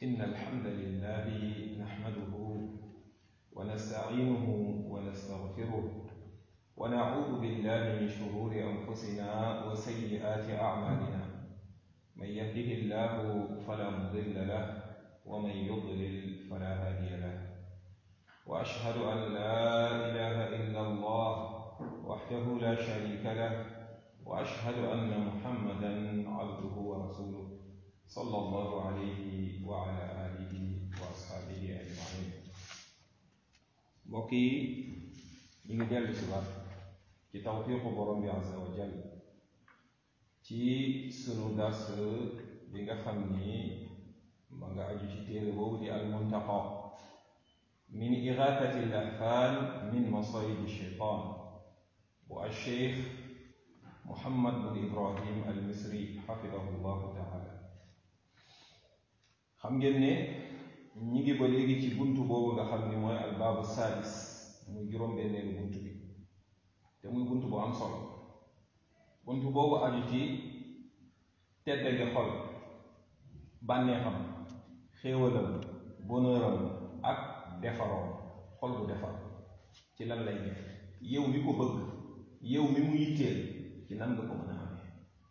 إن الحمد لله نحمده ونستعينه ونستغفره ونعوذ بالله من شرور أنفسنا وسيئات أعمالنا من يهده الله فلا مضل له ومن يضلل فلا هادي له وأشهد أن لا إله إلا الله وحده لا شريك له وأشهد أن محمدا عبده ورسوله صلى الله عليه وعلى آله وأصحابه أجمعين mbokk yi ñu ngi dellu si waat ci tawfiqu borom bi azza wa jal ci sunu dars bi nga xam ni ma nga aju ci téere boobu di almuntaqa min igathati lahfan min masayidi shaytan bu alcheikh muhammad bin ibrahim al misri xafidahu llahu taala xam ngeen ne ñi ngi ba léegi ci buntu boobu nga xam ni mooy albaabu saadis muy juróom-benneelu buntu bi te muy buntu bu am solo buntu boobu aju ci tedda ngi xol bànneexam xéewalam bonheuram ak defaroom xol bu defar ci lan lay def yow mi ko bëgg yow mi mu yitteel ci nan nga ko mën a amee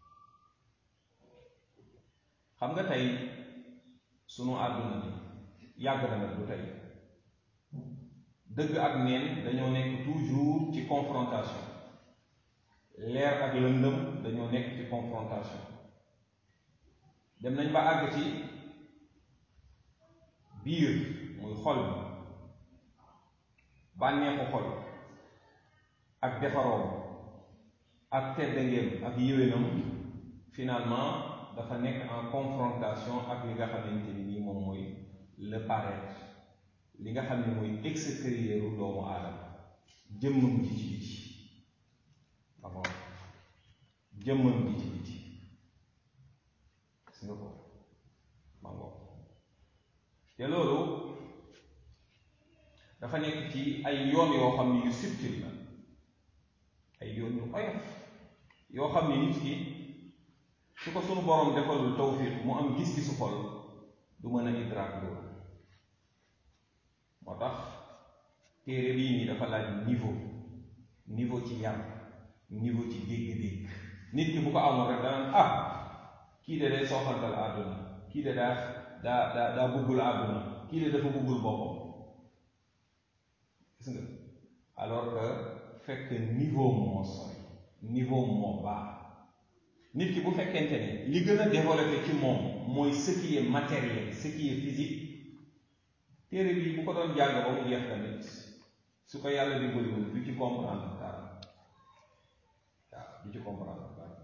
xam nga tey sunu àdduna bi yàgg na nag du tey dëgg ak neen dañoo nekk toujours ci confrontation leer ak lëndëm dañoo nekk ci confrontation dem nañ ba àgg ci biir muy xol bi bànneexu xol ak defaroom ak teddangeem ak yéwénam finalement dafa nekk en confrontation ak li nga xamante ni nii moom mooy le paraître li nga xam ne mooy extérieur doomu aadama jëmmam ji ci biti d'accord jëmmam ji ci biti gis nga ko mango te loolu dafa nekk ci ay yoon yoo xam ne yu subtil la ay yoon yu oyof yoo xam ne nit ki su ko sunu boroom defalul tawfiq mu am gis-gisu xol du mën a idraak loolu moo tax téere bii nii dafa laaj niveau niveau ci yar niveau ci dégg-dégg nit ki bu ko amul rek danaan ah kii de day sooxantal àdduna kii de daa daa daa daa bëggul àdduna kii de dafa bëggul boppam gis nga alors que fekk niveau moo sori niveau moo baax nit ki bu fekkente ne li gën a développé ci moom mooy ce qui est matériel ce qui est physique téere bi bu ko doon jàng ba mu jeex tamit su ko yàlla dimbaliwul du ci comprendre dara waaw du ci comprendre dara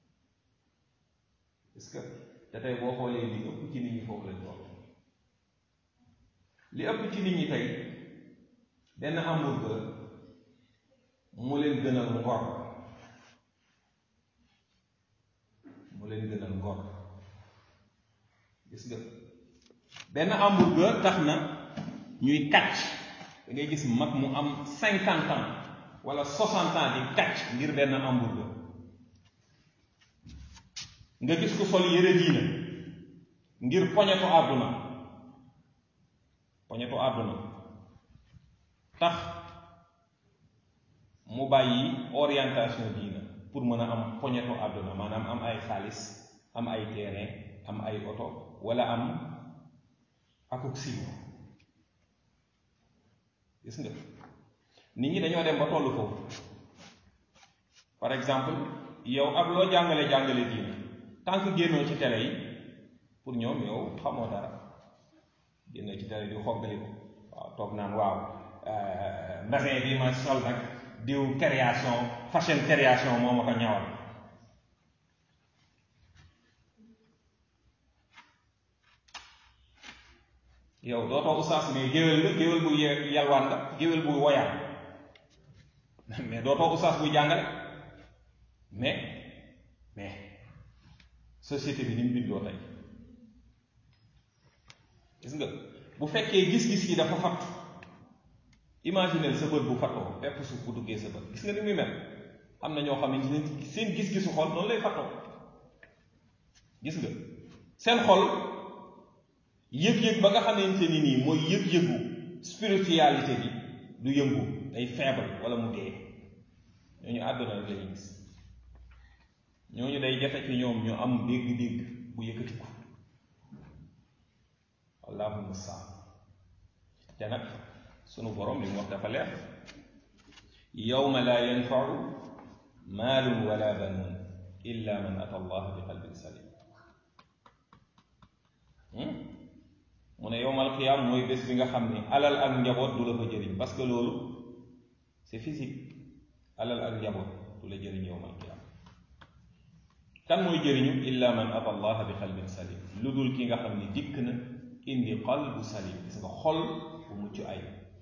est-ce que te tey boo xoolee li ëpp ci nit ñi foofu lañ toll li ëpp ci nit ñi tey benn hamburger mu leen gënal ngor mu leen gënal ngor gis nga benn hamburger tax na ñuy kàcc da ngay gis mag mu am cinquante ans wala soixante ans di kàcc ngir benn hamburger nga gis ku sol yëre diina ngir poñetu àdduna poñetu àdduna tax mu bàyyi orientation diina pour mën a am poñetu àdduna maanaam am ay xaalis am ay terrain am ay oto wala am akuk siiw gis nga nit ñi dañoo dem ba tollu foofu par exemple yow ak loo jàngale jàngale diina tant que génnoo ci télé yi pour ñoom yow xamoo dara génnoo ci télé di xoggali ko waaw toog naan waaw mbasin bi ma sol nag diw création fashion création moo ma ko ñawal yow dootoo ustaas mais géwél nga géwél bu yalwaan nga géwél bu woyaan mais dootoo ustaas buy jàngale mais mais société bi ni mu bindoo tey gis nga bu fekkee gis-gis yi dafa fattu imagineel sa bët bu fattoo pepp suuf bu duggee sa bët gis nga ni muy mel am na ñoo xam ne seen gis-gisu xol noonu lay fattoo gis nga seen xol yëg-yëg ba nga xamante ni nii mooy yëg-yëgu spiritualité bi du yëngu day faible wala mu dee ñooñu àdduna rek la ñuy gis ñooñu day jafe ci ñoom ñu am dégg-dégg bu yëkkatiku allahu mustaan te nag sunu borom li mu wax dafa leer yawma laa yanfau maalun wala banuun illa man ata allah bi qalbin salim mu ne yowmal qiyaam mooy bés bi nga xam ni alal ak njaboot du la fa jëriñ parce que loolu c'est physique alal ak njaboot du la jëriñ yowmal qiyaam kan mooy jëriñu illa man ata allah bi qalbin salim lu dul ki nga xam ni dikk na indi qalbu salim gis nga xol bu mucc ay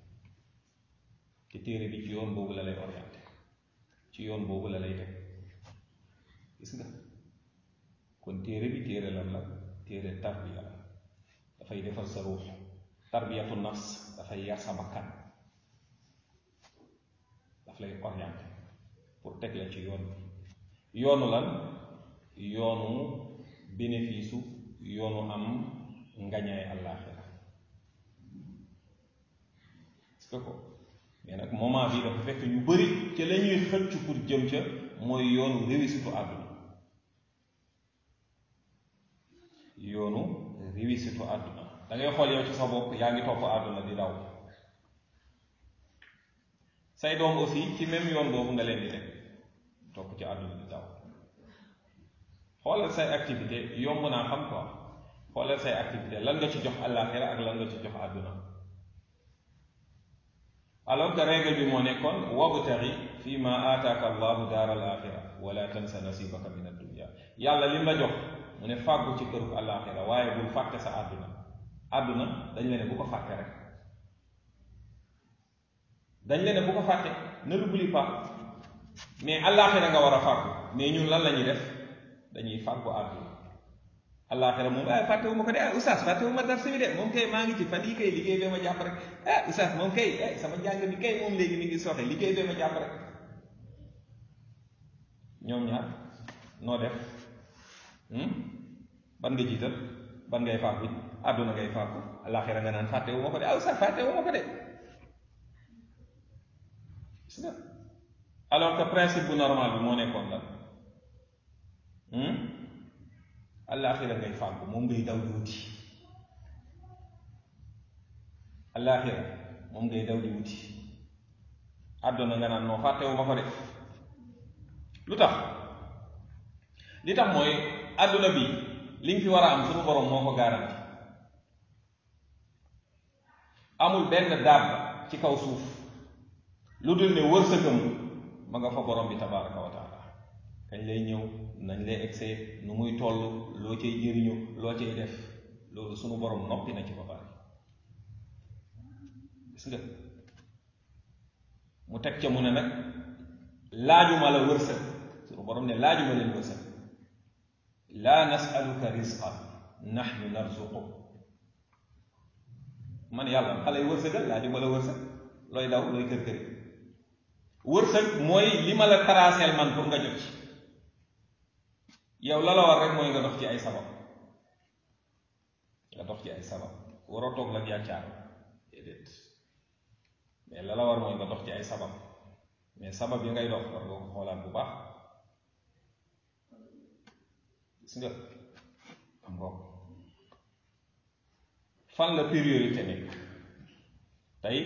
te téere bi ci yoon boobu la lay orienté ci yoon boobu la lay teg gis nga kon téere bi téere lan la téere tarbiya la dafay defal sa ruux tarbiyatu nafs dafay yar sa bakkan daf lay orienté pour teg la ci yoon bi yoonu lan yoonu bénéfice yoonu am ngañaay àllaaxira est-ce que ko mais nag moment bi dafa fekk ñu bëri ca la ñuy xëcc pour jëm ca mooy yoonu réussite àdduna yoonu réussite àdduna da ngay xool yow ci sa bopp yaa ngi topp àdduna di daw say doom aussi ci même yoon boobu nga leen di teg topp ci àdduna di daw xoolal say activité yomb naa xam quoi xoolal say activité lan nga ci jox àllaaxira ak lan nga ci jox àdduna alors que règle bi moo nekkoon wabtari fi ma aataaka allahu daar al axira wala tansa nasibaka min addunia yàlla lim la jox mu ne fàggu ci kërug àllaaxira waaye bul fàtte sa àdduna àdduna dañ la ne bu ko fàtte rek dañ la ne bu ko fàtte ne l'oublie pas mais àllaaxira nga war a fàggu mais ñun lan la ñuy def dañuy fàggu àdduna àllaaxira moom ah fàtte wu ma ko de ah oustaz fàtte wu ma dara bi de moom kay maa ngi ci fan yii kay liggéey bee ma jàpp rek ah oustaz moom kay eh sama njàng mi kay moom léegi mi ngi soxe liggéey bee ma jàpp rek ñoom ñaar noo def ban nga jiital ban ngay fàggu àdduna ngay fàggu àllaaxira nga naan fàtte wu ma ko de ah oustaz fàtte wu ma ko de gis nga alors que principe bu normal bi moo nekkoon la allaaxira ngay fàggu moom ngay daw di wuti allaaxira moom ngay daw di wuti àdduna nga naan noo fàttewu ma ko de lu tax li tax mooy àdduna bi li nga fi war a am suñu borom moo ko garanti amul benn daab ci kaw suuf lu dul ne wërsëgam ma nga fa borom bi tabaraka wa taala kañ lay ñëw nañ lay egsee nu muy toll loo cay jëriñu loo cay def loolu sunu borom noppi na ci ba pare gis nga mu teg ca mu ne nag laajuma la wërsëg sunu borom ne laajuma leen wërsëg laa nasaluka risqan nahnu narzuqu man yàlla xale yi wërsëgal laajuma la wërsëg looy daw looy kër kër wërsëg mooy li ma la traceel man pour nga jot ci yow la la war rek mooy nga dox ci ay sabab nga dox ci ay sabab waroo toog la yàccaar déedéet mais la la war mooy nga dox ci ay sabab mais sabab yi ngay dox war nga ko xoolaat bu baax gis nga am nga fan la priorité nekk tey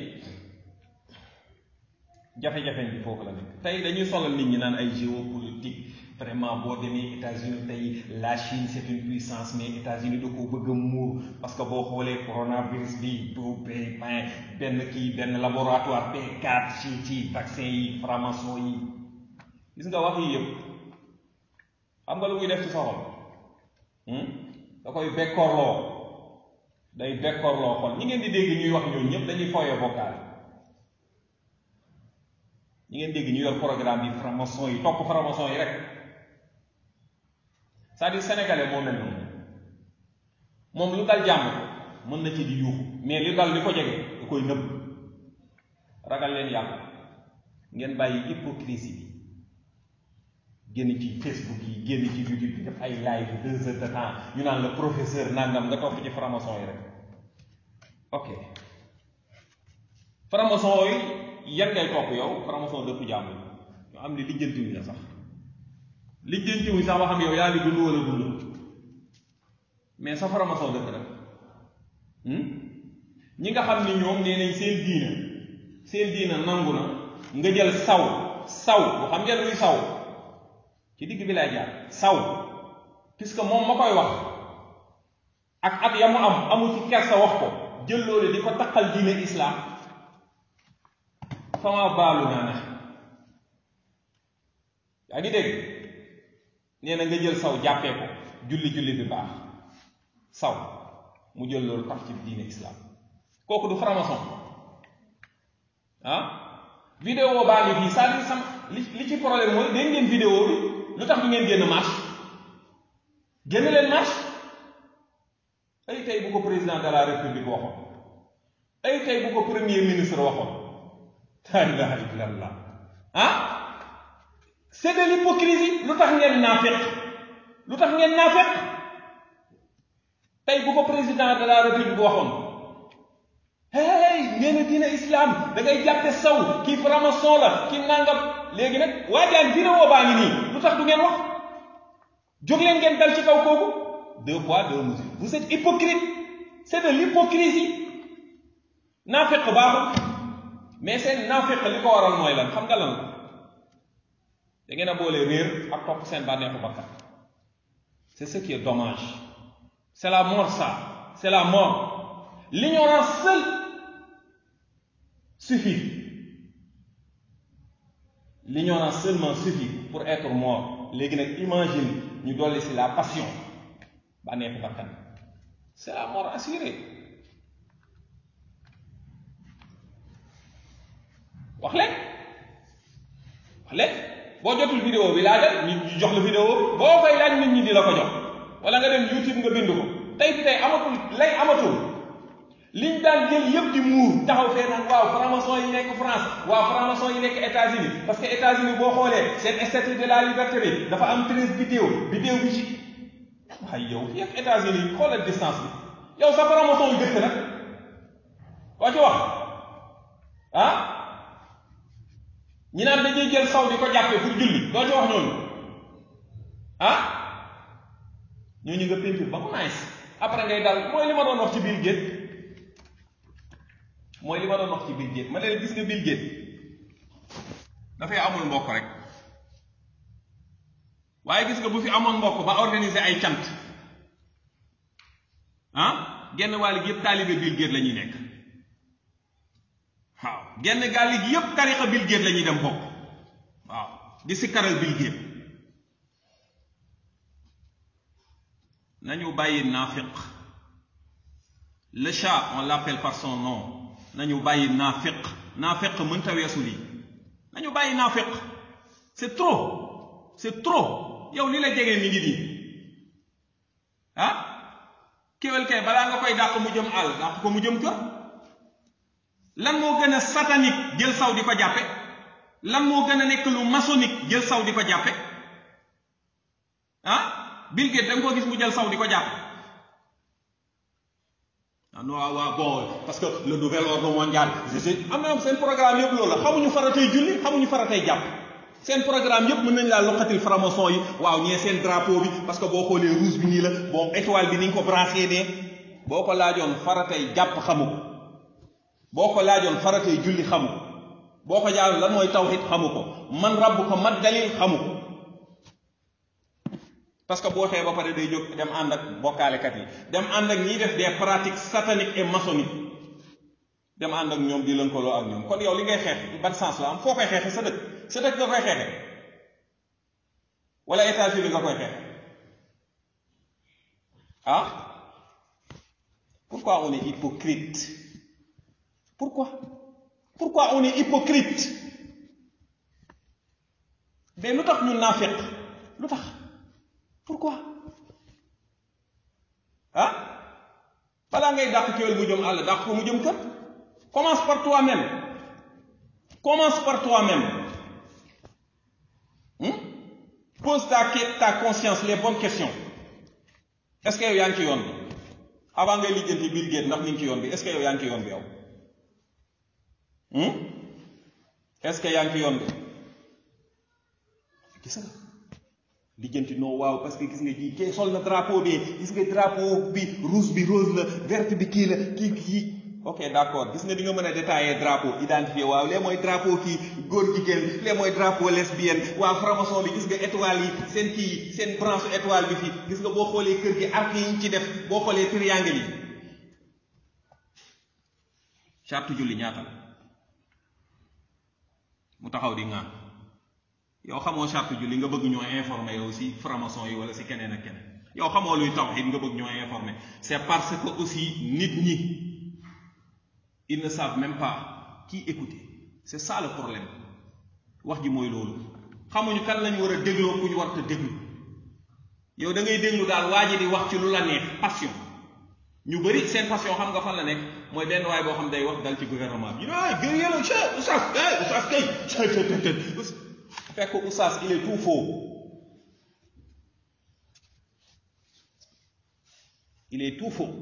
jafe-jafe bi foofu la nekk tey dañuy solal nit ñi naan ay géopolitique vraiment boo demee États-Unis tey la Chine c'est une puissance mais États-Unis da koo bëgg a muur parce que boo xoolee coronavirus bi bu benn benn kii benn laboratoire P4 ci ci vaccin yi franc-maçon yi gis nga wax yi yëpp xam nga lu muy def ci soxol da koy bekkoorloo day bekkoorloo xol ñi ngeen di dégg ñuy wax ñooñu ñëpp dañuy fooyee bokkaale ñi ngeen dégg ñu yor programme yi franc-maçon yi topp franc-maçon yi rek c'est-à-dire sénégalais moo mel noonu moom lu dal jàmm mën na ci di yuuxu mais li dal li ko jege da koy nëbb ragal leen yàlla ngeen bàyyi hypocrisie bi génn ci Facebook yi génn ci YouTube bi def ay live deux heures de temps ñu naan la professeur nangam nga topp ci franc-maçon yi rek ok franc-maçon yi yan ngay topp yow franc-maçon dëpp jàmm yi ñoo xam ne lijjantiwuñ la sax lijjantiwuñ sax ba xam yow yaa ngi dund wala dund mais sa franc-maçon dëkk rek ñi nga xam ni ñoom nee nañ seen diina seen diina nangu na nga jël saw saw bu xam ngeen luy saw ci digg bi lay jaar saw puisque moom ma koy wax ak at ya mu am amu ci kersa wax ko jël loolu di ko taqal diine islam fama baalu naa na yaa ngi dégg nee na nga jël saw jàppee ko julli julli bi baax saw mu jël loolu tax ci diine islam kooku du franc-maçon ah vidéo baa ngi fii c'est-à-dire sam li li ci problème mooy dégg ngeen vidéo bi lu tax du ngeen génn marche génn leen marche ay tey bu ko président de la république waxoon ay tey bu ko premier ministre waxoon la ilaha illallah ah c'est de l'hypocrisie lu tax ngeen naafeq lu tax ngeen naafeq tey bu ko président de la république waxoon hey ngeen a diine islam da ngay jàppe saw kii franc-maçon la kii nangam léegi nag waajaan vidéo baa ngi nii lu tax du ngeen wax jóg leen ngeen dal ci kaw kooku deux poids deux mesures vous êtes hypocrite c'est de l'hypocrisie naafeq baaxul mais seen naafeq li ko waral mooy lan xam nga lan la da ngeen a boole réer ak topp seen bànneexu bakkan c'est ce qui est dommage c'est la mort ça c'est la mort l'ignorance seule suffit l'ignorance seulement suffit pour être mort léegi nag imagine ñu dolli si la passion bànneexu bakkan c'est la mort assurée wax leen wax leen boo jotul vidéo bi laajal ñu jox la vidéo boo koy laaj nit ñi di la ko jox wala nga dem YouTube nga bind ko tey fi tey amatul lay amatul liñ daan jël yëpp di muur taxaw fee naan waaw franc-maçon yi nekk France waaw franc-maçon yi nekk États-Unis parce que États-Unis boo xoolee seen statue de la liberté bi dafa am treize vidéo vidéo bi ci waaye yow fii ak États-Unis xoolal distance bi yow sa franc-maçon yu dëkk nag koo ci wax ah ñi naan dañuy jël saw di ko jàppee pour julli doo ci wax ñooñu ah ñooñu nga peinture ba mu nice après ngay dal mooy li ma doon wax ci biir géej mooy li ma doon wax ci Bill Gates ma leen gis nga Bill Gates dafay amul mbokk rek waaye gis nga bu fi amoon mbokk ba organiser ay cant ah genn wàll gi yëpp taalibe Bill Gates la ñuy nekk waaw genn gàll gi yëpp tariqa Bill Gates la ñuy dem bokk waaw di si karal Bill Gates nañu bàyyi naafiq le chat on l'appelle par son nom nañu bàyyi naafiq naafiq mënta weesu lii nañu bàyyi naafiq c'est trop c'est trop yow li la jege mi ngi nii ah kéwél kay balaa nga koy dàq mu jëm àll dàq ko mu jëm kër lan moo gën a satanique jël saw di ko jàppe lan moo gën a nekk lu maçonnique jël saw di ko jàppe ah Bill Gates da nga ko gis mu jël saw di ko jàppe ah non waaw bon parce que le nouvel ordre mondial je sais am na seen programme yëpp loolu la xamuñu faratay julli xamuñu faratay jàpp seen programme yëpp mën nañ laa loqatil franc-maçon yi waaw ñee seen drapeau bi parce que boo xoolee rouge bi nii la bon étoile bi ni ñu ko branché ne boo ko laajoon faratay jàpp xamu ko boo ko laajoon faratay julli xamu ko boo ko jaaroon lan mooy tawhid xamu ko man rabbu ko mat dalil xamu ko parce que boo xee ba pare day jóg dem ànd ak bokkaalekat yi dem ànd ak ñiy def des pratiques sataniques et maçonniques dem ànd ak ñoom di lënkaloo ak ñoom kon yow li ngay xeex ban sens la am foo koy xeexe sa dëkk sa dëkk nga koy xeexe wala États-Unis nga koy xeexe ah pourquoi on est hypocrite pourquoi pourquoi on est hypocrite mais lu tax ñu naafeq lu tax pourquoi ah balaa ngay dàq kéwél mu jëm àll dàq ko mu jëm kër commence par toi-même commence par toi-même pose ta ta conscience les bonnes questions est-ce que yow yaa ngi ci yoon bi avant ngay lijjanti Bill Gates ndax mi ngi ci yoon bi est-ce que yow yaa ngi ci yoon bi yow est-ce que yaa ngi ci yoon bi gis nga lijjanti non waaw parce que gis nga ji kee sol na drapeau bi gis nga drapeau bi rouge bi rose la verte bi kii la kii kii ok d'accord gis nga di nga mën a détailler drapeau identifier waaw lee mooy drapeau kii góor jigéen lee mooy drapeau lesbienne waaw franc-maçon bi gis nga étoile yi seen kii seen branche étoile bi fii gis nga boo xoolee kër gi arc yi ñu ci def boo xoolee triangle yi charte julli ñaata la mu taxaw di ŋaan yow xamoo charte julli nga bëgg ñoo informer yow si franc-maçon yi wala si keneen ak keneen yow xamoo luy tawhid nga bëgg ñoo informer c'est parce que aussi nit ñi ils ne savent même pas qui écouter c'est ça le problème wax ji mooy loolu xamuñu kan lañu war a dégloo ku ñu war a déglu yow da ngay déglu daal waa ji di wax ci lu la neex passion ñu bëri seen passion xam nga fan la nekk mooy benn waay boo xam day wax dal ci gouvernement bi ñu ne ay gër yéla che oustaz kay oustaz kay fekk oustaz il est tout faux il est tout faux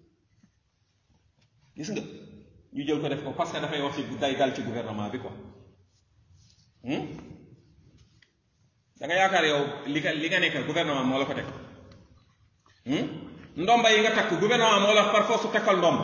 gis nga ñu jël ko def ko parce que dafay wax ci day dal ci gouvernement bi quoi da nga yaakaar yow li nga li nga nekkal gouvernement moo la ko teg ndomba yi nga takk gouvernement moo la par force su takkal ndomb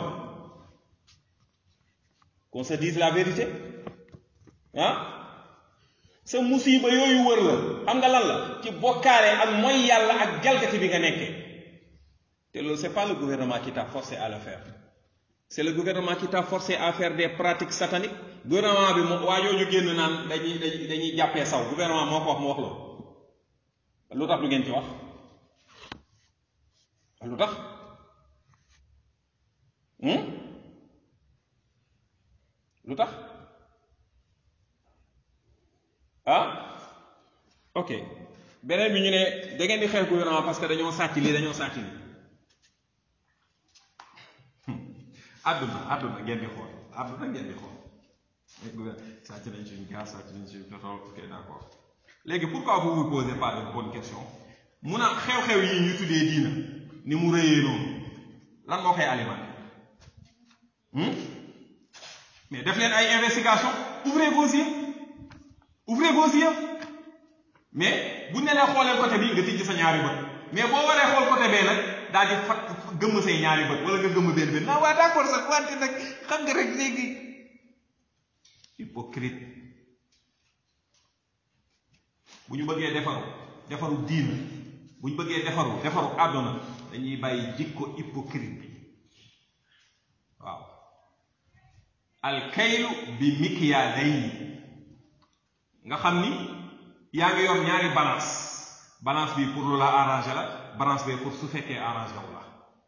qu'on se dise la vérité ah sa musiba yooyu wër la xam nga lan la ci bokkaale ak mooy yàlla ak jalgati bi nga nekkee te loolu c'est pas le gouvernement qui t'a forcé à le faire c'est le gouvernement qui t'a forcé à faire des pratiques sataniques gouvernement bi moo waa jooju génn naan dañuy dañuy dañuy jàppee saw gouvernement moo ko wax mu wax loolu lu tax du ngeen ci wax lu tax lu tax ah ok beneen bi ñu ne da ngeen di xeex gouvernement parce que dañoo sàcc lii dañoo sàcc lii àdduna àdduna ngeen di xool àdduna ngeen di xool sàcc nañ suñu gaz sàcc nañ suñu pétrole ok d'accord léegi pourquoi vous vous posez pas de bonnes questions mun a xew-xew yi ñu tuddee diina ni mu rëyee noonu lan moo koy alimenté mais def leen ay investigation ouvrez vos yeux ouvrez vos yeux mais bu ne la xoolee côté bi nga tijji sa ñaari bët mais boo waree xool côté bee nag daal di fat gëmm say ñaari bët wala nga gëmm benn benn naa waa d'accord sax wante nag xam nga rek léegi hypocrite bu ñu bëggee defaru defaru diina bu ñu bëggee defaru defaru àdduna dañuy bàyyi jikko hypocrite bi waaw alkaylu bi mikyaalayni nga xam ni yaa ngi yor ñaari balance balance bi pour lu la arrangé la balance bi pour su fekkee arrangé wu la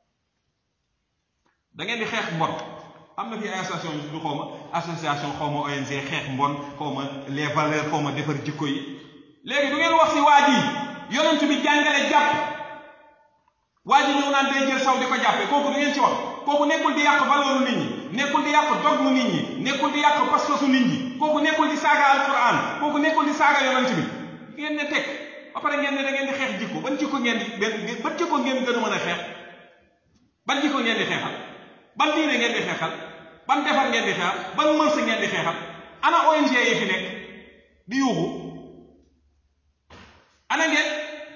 da ngeen di xeex mbon am na fi ay association yu xaw ma association xaw ma ONG xeex mbon xaw ma les valeurs xaw ma defar jikko yi léegi du ngeen wax si waa ji yonent bi jàngale jàpp waa ji ñëw naan day jël saw di ko jàppee kooku du ngeen ci wax kooku nekkul di yàq valeur nit ñi nekkul di yàq dogmu nit ñi nekkul di yàq pas-pasu nit ñi kooku nekkul di saaga alquran kooku nekkul di saaga yonent bi ngeen ne teg ba pare ngeen ne da ngeen di xeex jikko ban jikko ngeen di benn ban jikko ngeen gën a mën a xeex ban jikko ngeen di xeexal ban diine ngeen di xeexal ban defar ngeen di xeexal ban mërs ngeen di xeexal ana ONG yi fi nekk di yuuxu ana ngeen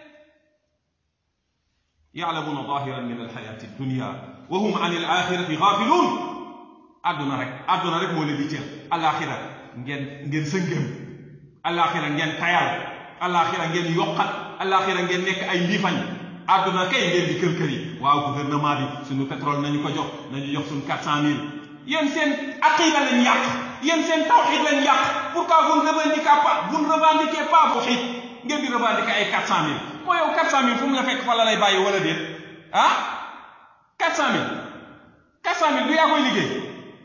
yaalamuuna zahiran min alxayati dunia wa hum an al axirati gaafiluun àdduna rek àdduna rek moo leen di cër alaxira ngeen ngeen sëngëm alaxira ngeen tayal alaxira ngeen yokkat alaxira ngeen nekk ay mbiifañ àdduna kay ngeen di kër kër yi waaw gouvernement bi suñu pétrole nañu ko jox nañu jox suñu quatre cent mille yéen seen aqida lañ yàq yéen seen tawxid lañ yàq pourquoi vous ne revendiquez pas vous ne revendiquez pas tawxid ngeen di revendiquer ay quatre cent mille moo yow quatre cent mille fu mu la fekk fa la lay bàyyi wala déet ah quatre cent mille quatre cent mille du yaa koy liggéey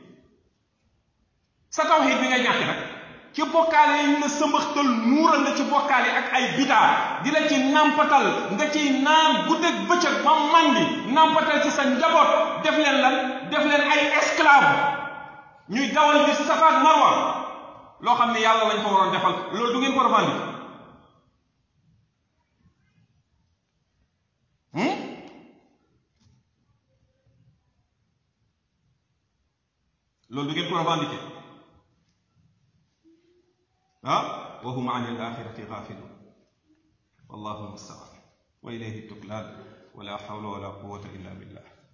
sa tawxid bi nga ñàkk nag ci bokkaale yi ñu la sëmbaxtal nuural la ci bokkaale ak ay bidaa di la ci nampatal nga ciy naan guddeeg bëccëg ba mandi nampatal ci sa njaboot def leen lan def leen ay esclave ñuy dawal di safa ak marwa loo xam ne yàlla lañ ko waroon defal loolu du ngeen ko revendiquer loolu du ngeen ko revendiquer ah wa hum an al axirati gafilun wallahu almustaan wa ilayhi tuklaan wala hawla wala quwata illa billah